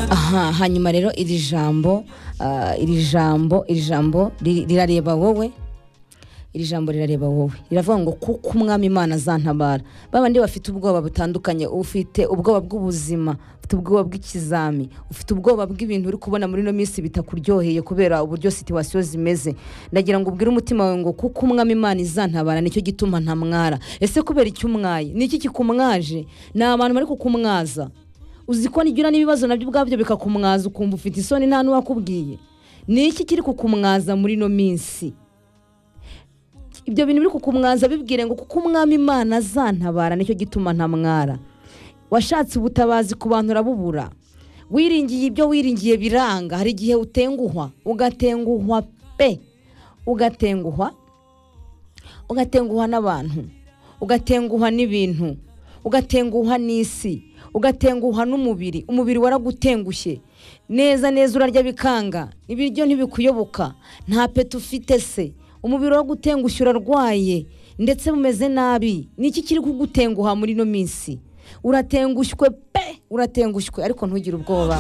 aha hanyuma rero iri jambo ah, iri jambo iri jambo riri- rirareba wowe iri jambo rirareba wowe riravuga ngo kuko umwami imana azantabara babandi bafite ubwoba butandukanye ufite ubwoba bw'ubuzima ufite ubwoba bw'ikizami ufite ubwoba bw'ibintu uri kubona muri ino minsi bitakuryoheye kubera uburyo situwasiyo zimeze ndagira ngo ubwire umutima wawe ngo kuko umwami imana izantabara nicyo gituma ntamwara ese kubera icyo umwaye niki kikumwaje ni abantu bari kukumwaza uzi ko nigira n'ibibazo nabyo ubwabyo bikakumwaza ukumva ufite isoni nta n'uwakubwiye ni iki kiri kukumwaza muri ino minsi ibyo bintu biri kukumwaza bibwire ngo kuko umwami imana azantabara nicyo gituma ntamwara washatse ubutabazi ku bantu urabubura wiringiye ibyo wiringiye biranga hari igihe utenguhwa ugatenguhwa pe ugatenguhwa ugatenguha n'abantu ugatenguha n'ibintu ugatenguha n'isi ugatenguha n'umubiri umubiri waragutengushye neza neza urarya bikanga ibiryo ntibikuyoboka nta peti ufite se umubiri waragutengushye urarwaye ndetse bumeze nabi ni iki kiri kugutenguha muri ino minsi uratengushywe pe uratengushywe ariko ntugire ubwoba